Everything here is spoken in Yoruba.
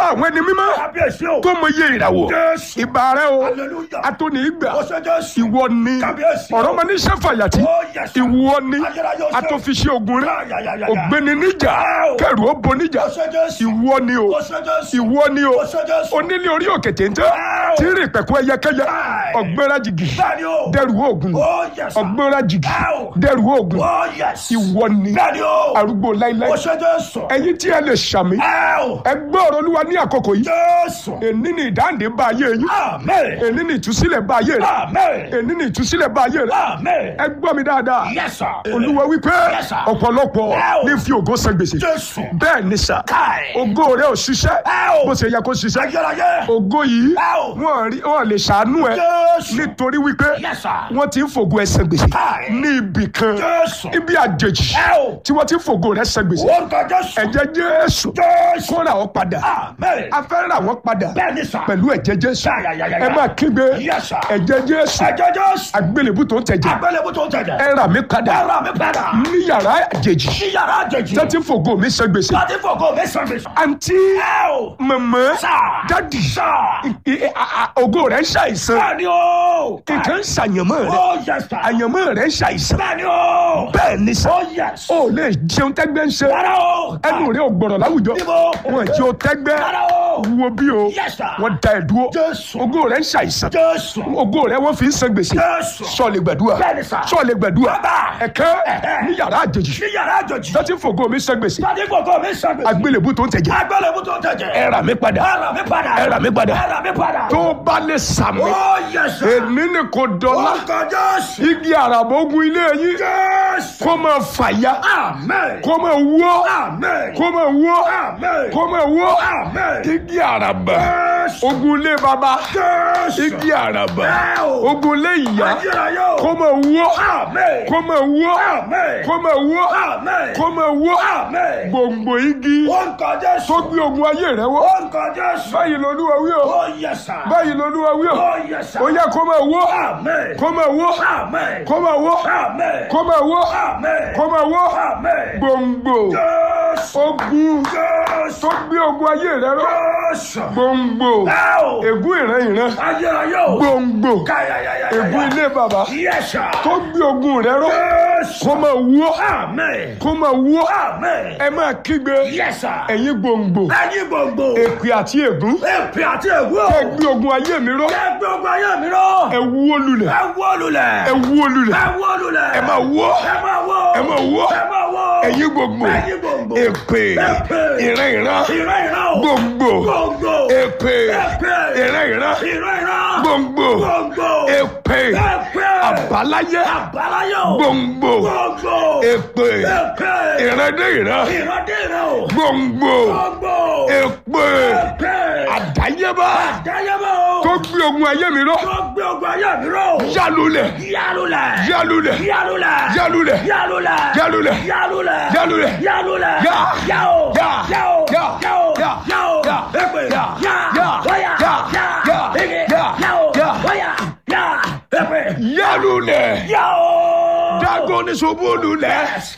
àwọn ẹni mímọ́ Kábíyèsí o. tó mọ iye ìràwọ̀ Jésù. ìbà rẹ o Hallelujah. atóni ìgbà Ó ṣe Jésù. ìwọ ni Kábíyèsí o. ọ̀rọ̀ ọmọ níṣẹ́ fàyàtì Oh, yes, sir. ìwọ ni Ayérayé o ṣe o. atọ́fiṣẹ́ ogun rẹ Ya, ya, ya, ya, ya. ògbéni níjà Wow. kẹrù ó bo níjà Ó ṣe Jésù. ìwọ ni o Ó ṣe Jésù. ìwọ ni o Ó ṣe Jésù. onílé orí òkè téńté Wow. tí rìn pẹ̀kú ẹyẹkẹyẹ Right. ọ̀gbẹ́ra jìgì Bẹ́ẹ̀ni o. dẹrù oògùn Oh, yes, sir. ọ̀gbẹ́ra jìgì Wow. dẹrù oògùn Oh, yes. ìwọ ni Bẹ́ẹ̀ni o. arúgbó láíláí Ó ṣe Jésù. ẹ̀yin tí ẹ lè ṣàmì Ẹ́ẹ̀. ẹ gbọ́ ọ̀rọ̀ olúwa ní àkókò yìí Jésù. èní ni ìdáǹdè bá ayé yín Amen. èní ni ìtúsílẹ̀ bá ayé rẹ Amen. èní ni ìtúsílẹ̀ bá ayé rẹ Amen. ẹ gbọ́ mi dáadáa Yes, sir. olúwa wípé Yes, sir. ọ̀pọ̀lọpọ̀ Wow. ní fi ògo san gbèsè Jésù. bẹ́ẹ̀ ni sà Káì. ògo rẹ ò ṣiṣẹ́ Wow. bó ṣe yẹ kó ṣiṣẹ́ Ayérayé. ògo yìí Wow. wọn rí- wọn lè ṣàánú ẹ Jésù. nítorí wípé Yes, sir. wọn ti ń fògo ẹ san gbèsè Káì. ní ibì kan Jésù. ibi àjèjì Wow. tí wọn ti ń fògo rẹ san gbèsè Orúkọ Jésù. ẹ̀jẹ̀ Jésù Jésù. kó rà ọ́ padà Amen. a fẹ́ rà wọ́n padà Bẹ́ẹ̀ni sà. pẹ̀lú ẹ̀jẹ̀ Jésù Ya, ya, ya, ya, ẹ ya. máa kígbe Yes, sir. ẹ̀jẹ̀ Jésù Ẹ̀jẹ̀ Jésù. àgbélébù tó ń tẹ̀jẹ̀ Àgbélébùú tó ń tẹ̀jẹ̀. ẹ rà mí padà Ẹ̀rọ mi padà. ní yàrá àjèjì Sí yàrá àjèjì. tó ti ń fògo mi san gbèsè Láti fògo mi sàn mi sàn. àǹtí Ẹ o. màmá Sà. dádì Sà. I- I- a- a- ògo rẹ̀ ń ṣàìsàn Bẹ́ẹ̀ni o. nǹkan ń ṣàyànmọ́ rẹ̀ Oh, yes, sir. àyànmọ́ rẹ̀ ń ṣàìsàn Bẹ́ẹ̀ni o. bẹ́ẹ̀ ni sà Oh, yes. ó lè jẹun tẹ́gbẹ́ ń ṣe Rárá o. ẹnu rẹ̀ ò gbọ̀rọ̀ láwùjọ Níbo? wọn jẹ́ o tẹ́gbẹ́ Rárá o. wo bí o Yes, sir. wọ́n da ẹ̀ dúró Jésù. ògo rẹ̀ ń ṣàìsàn Jésù. ògo rẹ̀ wọ́n fi ń san gbèsè Jésù. sọ̀lẹ̀ gbẹ̀dúà Bẹ́ẹ̀ni sà. sọ̀lẹ̀ gbẹ̀dúà Bàbá. ẹ̀kẹ́ Ẹ̀hẹ́. ní yàrá àjèjì Sí yàrá àjèjì. tó ti ń fògo mi san gbèsè Láti fògo mi sàn mi sàn. àgbélébù tó ń tẹ̀jẹ̀ Àgbélébùú tó ń tẹ̀jẹ̀. ẹ rà mí padà Ẹ̀rọ mi padà. ẹ rà mí padà Ẹ̀rọ mi padà. tó bá lè sàmì Oh, yes, sir. èmi ni kò dọ́là Orúkọ Jésù. igi àràbógun ilé yín Jésù. kó máa fàya Amen. kó máa wó Amen. kó máa wó Amen. kó máa wó Amen. igi àràbà Jésù. ogun ilé baba Jésù. igi àràbà Ẹ o. ogun ilé ìyá Ayérayé o. kó máa wó Amen. kó máa wó Amen. kó máa wó Amen. kó máa wó Amen. gbòǹgbò igi Orúkọ Jésù. tó gbé ogun ayé rẹ wó Orúkọ Jésù. báyìí lolúwa wí o Oh, yes, sir. báyìí lolúwa wí o Oh, yes, sir. ó yá kó máa wó Amen. kó máa wó Amen. kó máa wó Amen. kó máa wó Amen. kó máa wó Amen. gbòǹgbò Jésù. ogun Jésù. tó gbé ogun ayé rẹ ró Jésù. gbòǹgbò Ẹ o. ègún ìran ìran Ayérayé o. gbòǹgbò Káyàyàyàyà. ègún ilé bàbá Yes, sir. tó gbé ogun rẹ ró Jésù. kó máa wó Amen. kó máa wó Amen. ẹ máa kígbe Yes, sir. ẹ̀yin gbòǹgbò Ẹyin gbogbo. èpè àti ègún Èpè àti ègún. ẹ gbé ogun ayé mi ró Ẹ gbé ogun ayé mi ró. ẹ wó lulẹ̀ Ẹ wó lulẹ̀. ẹ wó lulẹ̀ Ẹ wó lulẹ̀. ẹ máa wó Ẹ máa wó. ẹ máa wó Ẹ máa wó. ẹ̀yin gbòǹgbò Ẹyin gbogbo. èpè Èpè. ìran ìran Ìran ìran o. gbòǹgbò Gbogbo. èpè Èpè. ìran ìran Ìran ìran. gbòǹgbò Gbogbo. èpè Èpè. àbáláyé Àbáláyé o. gbòǹgbò Gbogbo. èpè Èpè. ìran dé ìran Ìran dé ìran o. gbòǹgbò Gbogbo. èpè Èpè. àdáyébá Àdáyébá o. tó gbé ogun ayé mi ró Tó gbé ogun ayé mi ró. yálulẹ̀ Yálulẹ̀. yálulẹ̀ Yálulẹ̀. yálulẹ̀ Yálulẹ̀. yálulẹ̀ Yálulẹ̀. yálulẹ̀ Yálulẹ̀. Yá. Yá o. Yá. Yá o. Yá. Yá o. Yá. Yá o. Yá. Èpè. Yá. Yá. Yá. Wáyà. Yá. Yá. Yá. Ege. Yá. Yá o. Yá. Wáyà. Yá. Èpè. yálulẹ̀ Yá o. dágọ́ ní ṣubú lulẹ̀.